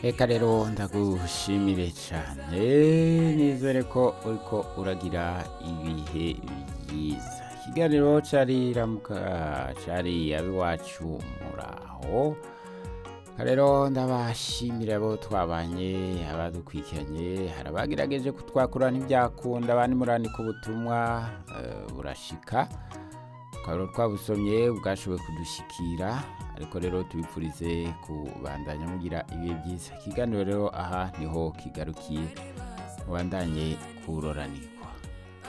reka rero ndagushimire cyane nizere ko uriko uragira ibihe byiza ikiganiro cari ramuka cari abiwacu muraho rero ndabashimira abo twabanye abadukurikiranye hari abagerageje kutwakura ntibyakunda abandi murandika ubutumwa eh, burashika tukaba twabusomye bwashoboye kudushikira ariko rero tubipfurize kubandanya mugira ibihe byiza ikiganiro rero aha niho kigarukiye mubandanye kuroranirwa